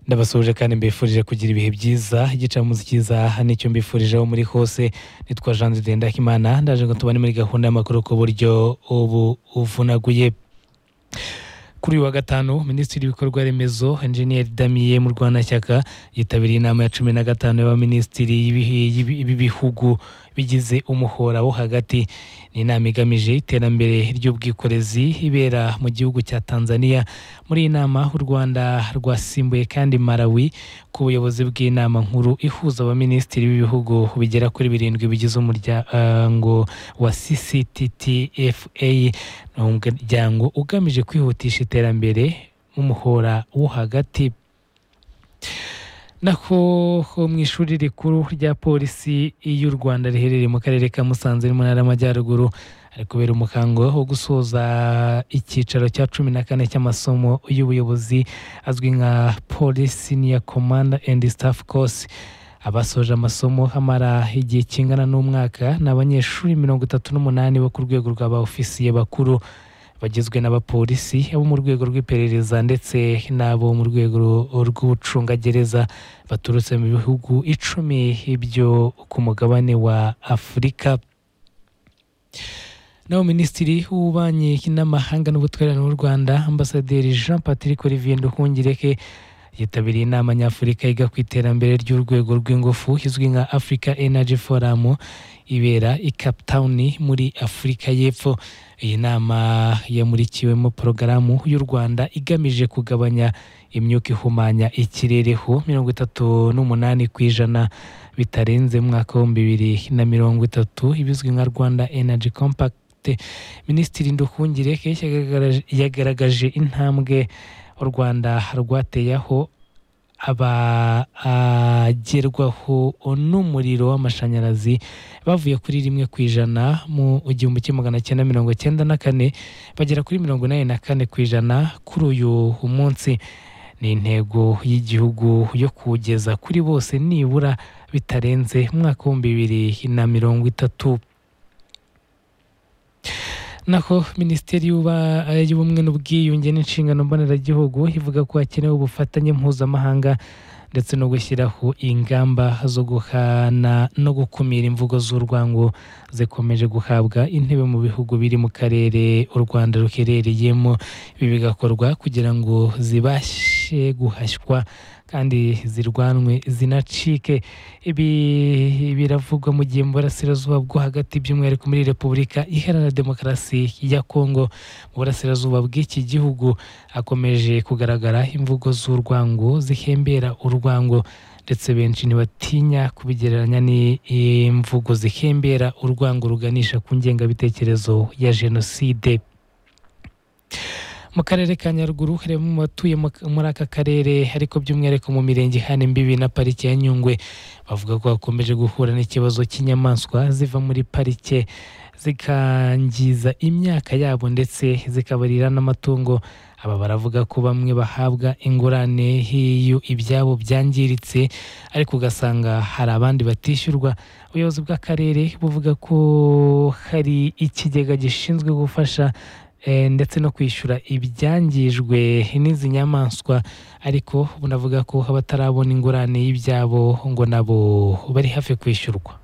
ndabasuje kandi mbifurije kugira ibihe byiza igicamunsi cyiza nicyo mbifurije aho muri hose nitwa jean de ndakimana ndaje ngo tubane muri gahunda y'amakuru ku buryo ubu uvunaguye kuri uyu wa gatanu minisitiri w'ibikorwa remezo enjeniyeri damiye murwanashyaka yitabiriye inama ya cumi na gatanu y'abaminisitiri b'ibihugu bigize umuhora wo hagati ni inama igamije iterambere ry'ubwikorezi ibera mu gihugu cya tanzania muri iyi nama u rwanda rwasimbuye kandi malawi ku buyobozi bw'inama nkuru ihuza abaminisitiri b'ibihugu bigera kuri birindwi bigize umuryango wa ccttfa ni umuryango ugamije kwihutisha iterambere nk'umuhora wo hagati nako mu ishuri rikuru rya polisi y'u rwanda riherereye mu karere ka musanze mu ntara y'amajyaruguru hari kubera umuhango wo gusoza icyicaro cya cumi na kane cy'amasomo y'ubuyobozi azwi nka polisi niya komanda endi sitafu kosi abasoje amasomo amara igihe kingana n'umwaka ni abanyeshuri mirongo itatu n'umunani bo ku rwego rwa ba ofisiye bakuru bagizwe n'abapolisi abo mu rwego rw'iperereza ndetse n'abo mu rwego rw'ubucungagereza baturutse mu bihugu icumi byo ku mugabane wa afurika nawe minisitiri w'ububanyi n'amahanga n'ubutwererane n'u rwanda ambasaderi jean patrick olivier nduhungireke yitabiriye inama nyafurika yiga ku iterambere ry'urwego rw'ingufu izwi nka africa energy forum ibera i cape town muri afurika y'epfo iyi nama yamurikiwemo porogaramu y'u rwanda igamije kugabanya imyuka ihumanya ikirereho mirongo itatu n'umunani ku ijana bitarenze mu mwaka w'ibihumbi bibiri na mirongo itatu ibizwi nka rwanda energy compact minisitiri nduhungireke yagaragaje intambwe u rwanda rwateyeho abagerwaho n'umuriro w'amashanyarazi bavuye kuri rimwe ku ijana mu igihumbi kimwe magana cyenda mirongo cyenda na kane bagera kuri mirongo inani na kane ku ijana kuri uyu munsi ni intego y'igihugu yo kugeza kuri bose nibura bitarenze umwaka w'ibihumbi bibiri na mirongo itatu naho minisiteri y'ubumwe n'ubwiyunge n'inshingano mboneragihugu ivuga ko hakenewe ubufatanye mpuzamahanga ndetse no gushyiraho ingamba zo guhana no gukumira imvugo z'urwango zikomeje guhabwa intebe mu bihugu biri mu karere u rwanda ruherereyemo ibi bigakorwa kugira ngo zibashe guhashywa kandi zirwanwe zinacike ibi biravugwa mu gihe mu burasirazuba bwo hagati by'umwihariko muri repubulika iharanira demokarasi ya kongo mu burasirazuba bw'iki gihugu hakomeje kugaragara imvugo z'urwango zihembera urwango ndetse benshi ntibatinya kubigereranya n'imvugo zihembera urwango ruganisha ku ngengabitekerezo ya jenoside mu karere ka nyaruguru harimo abatuye muri aka karere ariko by'umwihariko mu mirenge ihana imbibi na parike ya nyungwe bavuga ko bakomeje guhura n'ikibazo cy'inyamaswa ziva muri parike zikangiza imyaka yabo ndetse zikabarira n'amatungo aba baravuga ko bamwe bahabwa ingurane iyo ibyabo byangiritse ariko ugasanga hari abandi batishyurwa ubuyobozi bw'akarere buvuga ko hari ikigega gishinzwe gufasha ndetse no kwishyura ibyangijwe n'izi nyamaswa ariko bunavuga ko abatarabona ingurane y'ibyabo ngo nabo bari hafi kwishyurwa